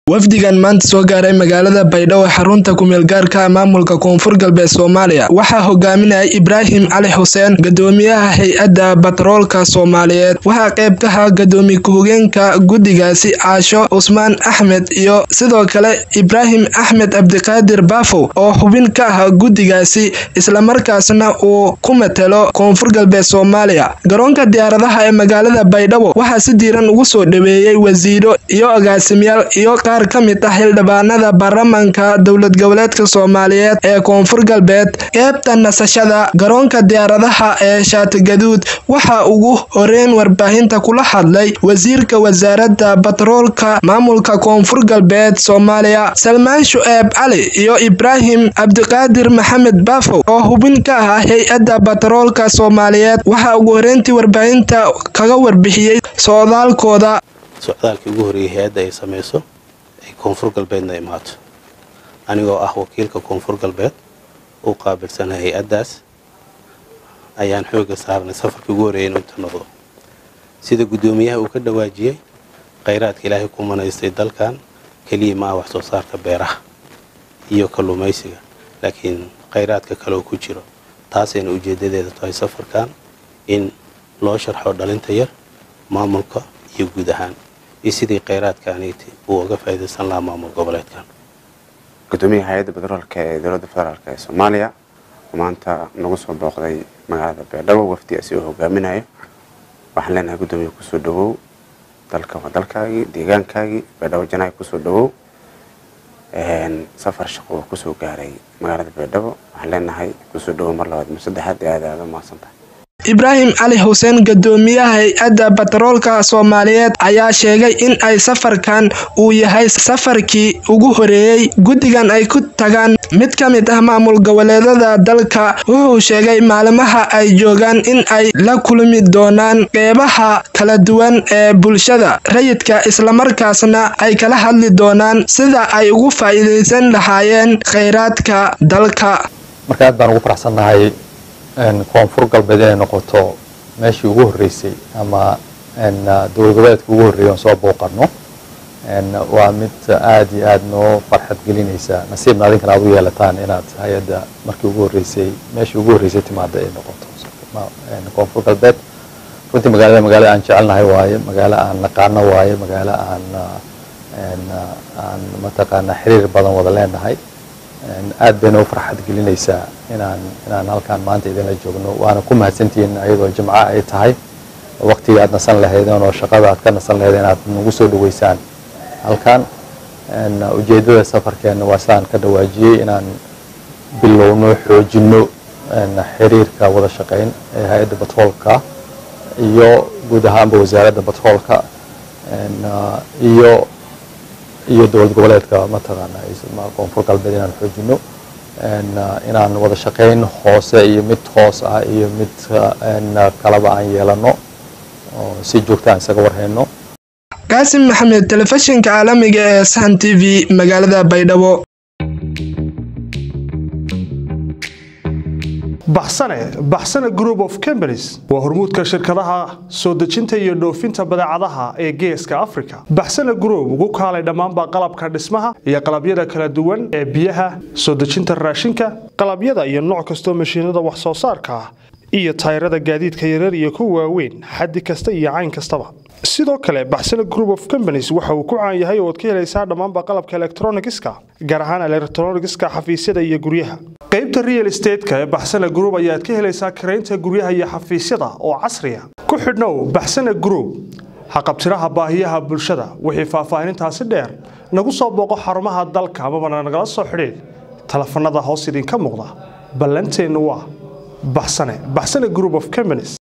wafdigan maanta soo gaaray magaalada baydhabo ee xarunta kumeel gaarka maamulka koonfur galbeed soomaaliya waxaa hogaaminayay ibraahim cali xuseen gadoomiyaha hay-adda batroolka soomaaliyeed waxaa qayb ka ahaa gadoomiye ku-hogeenka guddigaasi caasho cusmaan axmed iyo sidoo kale ibraahim axmed cabdiqaadir baafow oo xubin ka ah guddigaasi islamarkaasna uu ku matelo koonfur galbeed soomaaliya garoonka diyaaradaha ee magaalada baydhabo waxaa si diiran ugu soo dhaweeyey wasiiro iyo agaasimiyaal iyo qaar ka mid ah xildhibaanada baarlamaanka dowlad goboleedka soomaaliyeed ee koonfur galbeed qeybta nasashada garoonka diyaaradaha ee shaatigaduud waxaa ugu horeyn warbaahinta kula hadlay wasiirka wasaaradda batroolka maamulka koonfur galbeed soomaaliya salmaan shu'eeb cali iyo ibraahim cabdiqaadir maxamed baafow oo hubin ka ah hay-adda batroolka soomaaliyeed waxaa ugu horeyntii warbaahinta kaga warbixiyey socdaalkooda socdaalkii ugu horreeyay hay-adda ay samayso ay koonfur galbeedna imaato anigoo ah wakiilka koonfur galbeed u qaabilsana hay-addaas ayaan xooga saarnay safarkii ugu horreeyay inuu inta noqdo sida guddoomiyaha uu ka dhawaajiyey khayraadka ilaahay ku manaystay dalkan keliya ma ah wax soo saarka beeraha iyo kalluumaysiga laakiin khayraadka kale oo ku jiro taasayna ujeeddadeeda tahay safarkan in loo sharxo dhalinta yar maamulka iyo guud ahaan iyo sidii kheyraadkaaniiti uu uga faa'iidaysan lahaa maamul goboleedkan gudoomiyaha hay-adda batroolka ee dowladda federaalk ee soomaaliya oo maanta nagu soo booqday magaalada beerdhabo wafdi asi oo hogaaminayo waxaan leenahay guddoomiya kusoo dhawow dalka waa dalkaagii deegaankaagii beerdhabo janaay kusoo dhawow safar shaqo oo kusoo gaaray magaalada beerdhabo waxaan leenahay kusoo dhawow mar labaad mar saddexaad ee aada aada u mahadsantahay ibraahim cali xuseen gadoomiyaha hay-adda batroolka soomaaliyeed ayaa sheegay in ay safarkan uu yahay safarkii ugu horeeyey guddigan ay ku tagaan mid ka mid ah maamul goboleedada dalka wuxuu sheegay maalimaha ay joogaan in ay la kulmi doonaan qeybaha kala duwan ee bulshada rayidka islamarkaasna ay kala hadli doonaan sida ay ugu faa'iidaysan lahaayeen kheyraadka dalka marka aad baan ugu faraxsannahay koonfur galbeed inay noqoto meeshii ugu horreysay ama dowlad goboleedka ugu horreeyay oon soo booqanno waa mid aada iyo aada noo farxad gelinaysa nasiibna adinkana aad u yeelataan inaad hay-adda markii ugu horreysay meeshii ugu horreysay timaada ay noqoto koonfur galbeed runtii magaalada magaalo aan jecelnahay waaye magaalo aan naqaano waaye magaalo aan aan mataqaana xiriir badan wada leenahay aad bayna u farxad gelinaysaa inaan inaan halkaan maanta idinla joogno waana ku mahadsantihiin ayadoo jimco ay tahay waqtigii aad nasan lahaydeen oo shaqada aad ka nasan lahaydeen aad nagu soo dhaweysaan halkaan ujeeddada safarkeenna waa sidaan ka dhawaajiyey inaan bilowno xoojinno xiriirka wada shaqayn ee hay-adda batroolka iyo guud ahaanba wasaaradda batroolka iyo iyo dowlad goboleedka mataqaana koonfur galbeed inaan xoojino inaan wada shaqayn hoose iyo mid hoos ah iyo mid kalaba aan yeelano oo si joogta aan isaga warhayno qaasim maxamed telefishinka caalamiga ee sahan t v magaalada baydhabo baxsane baxsane group of companies waa hormuudka shirkadaha soo dejinta iyo dhoofinta badeecadaha ee geeska africa baxsane group ugu kaalay dhammaanba qalabka dhismaha iyo qalabyada kala duwan ee biyaha soo dejinta raashinka qalabyada iyo nooc kastoo mashiinada wax soo saarka ah iyo tayrada gaadiidka yarar iyo kuwa waaweyn xaddi kasta iyo cayn kastaba sidoo kale baxsane group of companies waxa uu ku caan yahay oo ad ka helaysaa dhammaanba qalabka elektronigiska gaar ahaan elektronigiska xafiisyada iyo guryaha qaybta real estateska ee baxsane group ayaad ka helaysaa karaynta guryaha iyo xafiisyada oo casriya ku xidhnow baxsane group haqabtiraha baahiyaha bulshada wixii faahfaahinintaasi dheer nagu soo booqo xarumaha dalka amabana nagala soo xidhiid telefanada hoos idinka muuqda ballanteennu waa baxsane baxsane group of companies